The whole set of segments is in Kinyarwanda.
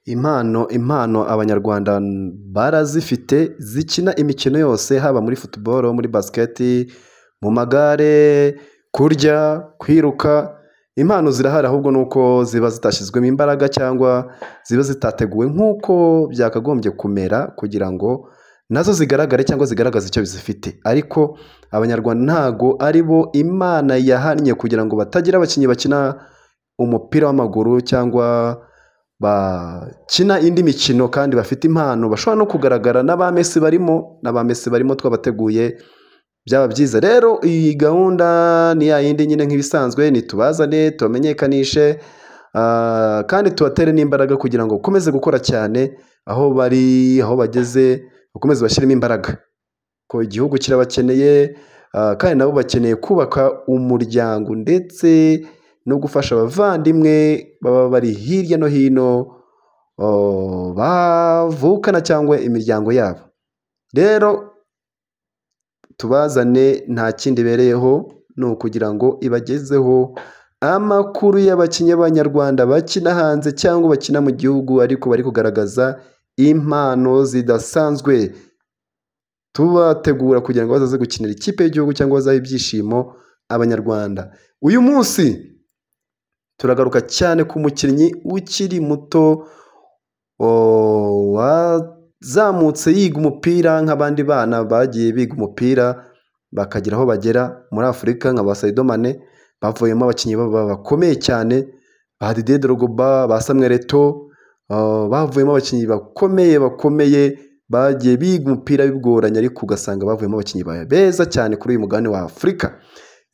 Impano impano abanyarwanda barazifite zikina imikino yose haba muri futuboro, muri basiketi, mu magare, kurya, kwiruka, impano zirahari ahubwo ni uko ziba zitashyizwemo imbaraga cyangwa ziba zitateguwe nk'uko byakagombye kumera kugira ngo nazo zigaragare cyangwa zigaragaze icyo zifite, ariko abanyarwanda ntabwo ari bo Imana yahannye kugira ngo batagira abakinnyi bakina umupira w'amaguru cyangwa bakina indi mikino kandi bafite impano bashobora no kugaragara n'aba Mesi barimo, n'aba Mesi barimo twabateguye byaba byiza. Rero iyi gahunda ni ya yindi nyine nk'ibisanzwe nitubazane tubamenyekanishe kandi tubatere n'imbaraga kugira ngo bakomeze gukora cyane aho bari, aho bageze bakomeze bashyiremo imbaraga kuko igihugu kirabakeneye kandi nabo bakeneye kubaka umuryango ndetse no gufasha abavandimwe baba bari hirya no hino bavukana cyangwa imiryango yabo. Rero tubazane nta kindi ibereyeho ni ukugira ngo ibagezeho amakuru y'abakinnyi b'abanyarwanda bakina hanze cyangwa bakina mu gihugu ariko bari kugaragaza impano zidasanzwe, tubategura kugira ngo bazaze gukinira ikipe y'igihugu cyangwa bazahe ibyishimo abanyarwanda. Uyu munsi turagaruka cyane ku mukinnyi ukiri muto wazamutse yiga umupira nk'abandi bana bagiye biga umupira bakagira aho bagera muri Afurika nka ba Sadio Mane bavuyemo abakinnyi bakomeye cyane, ba Didier Drogba, ba Samuel Eto'o, bavuyemo abakinnyi bakomeye bakomeye bagiye biga umupira bigoranye ariko ugasanga bavuyemo abakinnyi beza cyane kuri uyu mugabane wa Afurika.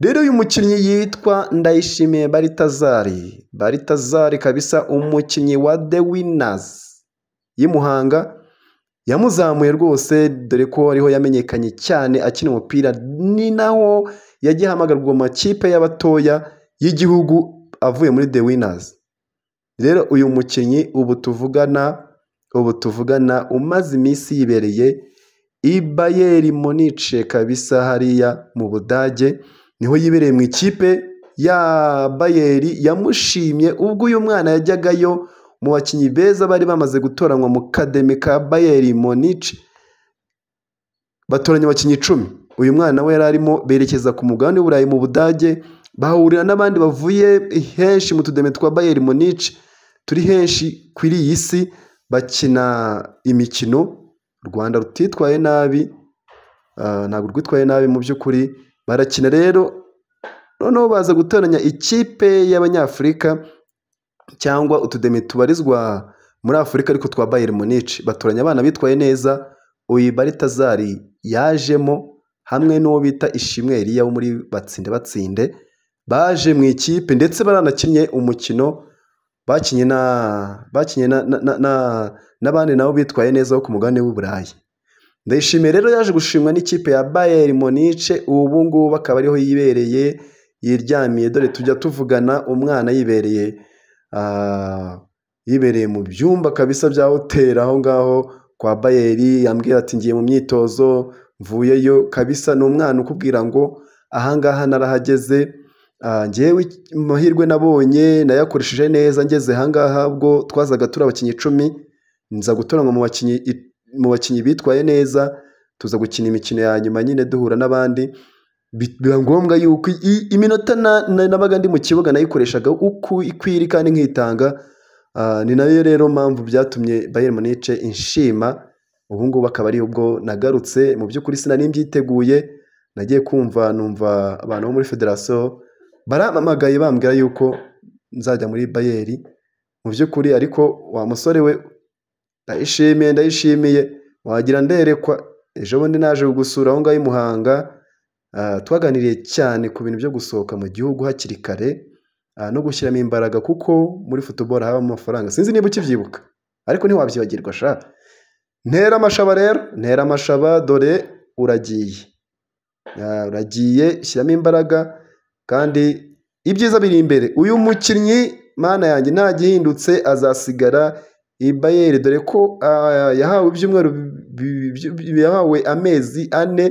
Rero uyu mukinnyi yitwa Ndayishimiye Baritazari, Baritazari kabisa umukinnyi wa de winazi y'i Muhanga yamuzamuye rwose dore ko ariho yamenyekanye cyane akina umupira, ni naho yagiye ahamagarwa mu makipe y'abatoya y'igihugu avuye muri de winazi. Rero uyu mukinnyi ubu tuvugana ubu tuvugana umaze iminsi yibereye i Bayeri Monice kabisa hariya mu Budage niho yibereye mu ikipe ya Bayeri yamushimye ubwo uyu mwana yajyagayo mu bakinnyi beza bari bamaze gutoranywa mu kademi ka Bayeri Monice batoranya abakinnyi icumi, uyu mwana we yari arimo berekeza ku mugabane w'Uburayi mu Budage bahahurira n'abandi bavuye henshi mu tudemi twa Bayeri Monice turi henshi kuri iyi si bakina imikino, u Rwanda rutitwaye nabi ntabwo rwitwaye nabi mu by'ukuri barakina rero noneho baza gutoranya ikipe y'Abanyafurika cyangwa utudemi tubarizwa muri Afurika ariko twa Bayeri Monice, batoranya abana bitwaye neza uyu Baritazari yajemo hamwe n'uwo bita Ishimwe Elia wo muri Batsinde Batsinde baje mu ikipe ndetse baranakinnye umukino bakinnye n'abandi nabo bitwaye neza bo ku mugabane w'i Burayi. Ndayishimiye rero yaje gushimwa n'ikipe ya Bayeri Monice ubu ngubu akaba ariho yibereye yiryamiye, dore tujya tuvugana umwana yibereye yibereye mu byumba kabisa bya hoteli aho ngaho kwa Bayeri, yambwira ati ngiye mu myitozo mvuyeyo kabisa, ni umwana ukubwira ngo aha ngaha narahageze ngewe amahirwe nabonye nayakoresheje neza ngeze aha ngaha ubwo twazaga turi abakinnyi icumi nza gutoranywa mu bakinnyi mu bakinnyi bitwaye neza tuza gukina imikino ya nyuma nyine duhura n'abandi, biba ngombwa yuko iminota nabaga ndi mu kibuga nayikoreshaga uko ikwiriye kandi nkitanga, ni nayo rero mpamvu byatumye Bayeri Monice inshima, ubu ngubu akaba ari bwo nagarutse mu by'ukuri sinari mbyiteguye nagiye kumva numva abantu bo muri federasiyo barampamagaye bambwira yuko nzajya muri Bayeri mu by'ukuri ariko wa musore we ndayishimiye ndayishimiye wagira nderekwa ejo bundi naje kugusura aho ngaho i Muhanga twaganiriye cyane ku bintu byo gusohoka mu gihugu hakiri kare no gushyiramo imbaraga kuko muri futuboro habamo amafaranga sinzi niba ukibyibuka ariko ntiwabyibagirwa sha, ntera amashaba rero ntera amashaba dore uragiye uragiye shyiramo imbaraga kandi ibyiza biri imbere uyu mukinnyi mana yanjye ntagihindutse azasigara i Bayeri dore ko yahawe ibyumweru yahawe amezi ane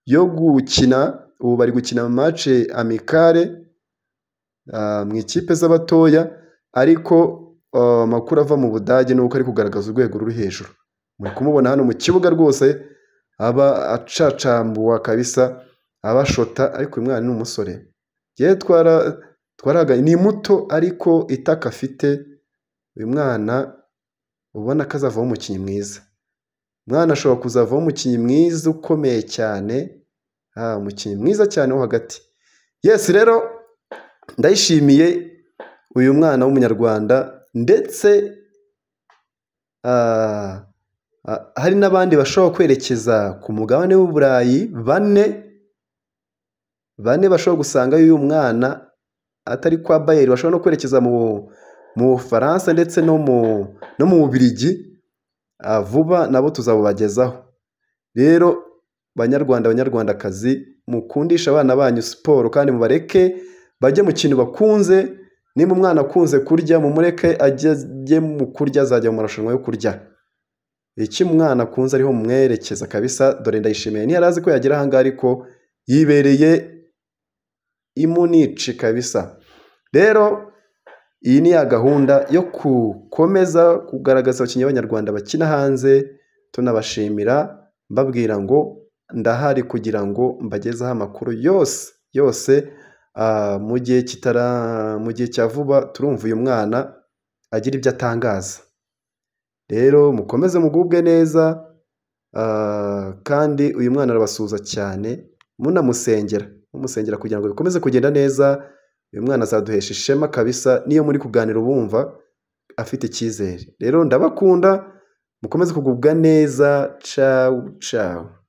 yo gukina ubu bari gukina mace amikare mu ikipe z'abatoya ariko amakuru ava mu budage ni uko ari kugaragaza urwego ruri hejuru muri kumubona hano mu kibuga rwose aba acacambuwa kabisa abashota ariko uyu mwana ni umusore yewe twara twaraga ni muto ariko itaka afite uyu mwana ubona ko azavamo umukinnyi mwiza umwana ashobora kuzavamo umukinnyi mwiza ukomeye cyane umukinnyi mwiza cyane wo hagati yesi rero ndayishimiye uyu mwana w'umunyarwanda ndetse hari n'abandi bashobora kwerekeza ku mugabane w'uburayi bane bane bashobora gusangayo uyu mwana atari kwa bayeri bashobora no kwerekeza mu bufaransa ndetse no mu bubirigi vuba nabo tuzabubagezaho rero banyarwanda banyarwandakazi mukundishe abana banyu siporo kandi mubareke bajye mu kintu bakunze niba umwana akunze kurya mumureke ajye mu kurya azajya mu marushanwa yo kurya iki umwana akunze ariho mumwerekeza kabisa dore ndayishimiye ntiyari azi ko yagera ahangaha ariko yibereye imunici kabisa rero iyi ni ya gahunda yo gukomeza kugaragaza abakinnyi b'abanyarwanda bakina hanze tunabashimira mbabwira ngo ndahari kugira ngo mbagezeho amakuru yose yose mu gihe kitara mu gihe cya vuba turumva uyu mwana agira ibyo atangaza rero mukomeze mugubwe neza kandi uyu mwana arabasuhuza cyane munamusengera mumusengera kugira ngo bikomeze kugenda neza uyu mwana azaduhesha ishema kabisa niyo muri kuganira ubumva afite icyizere rero ndabakunda mukomeze kugubwa neza cawu cawu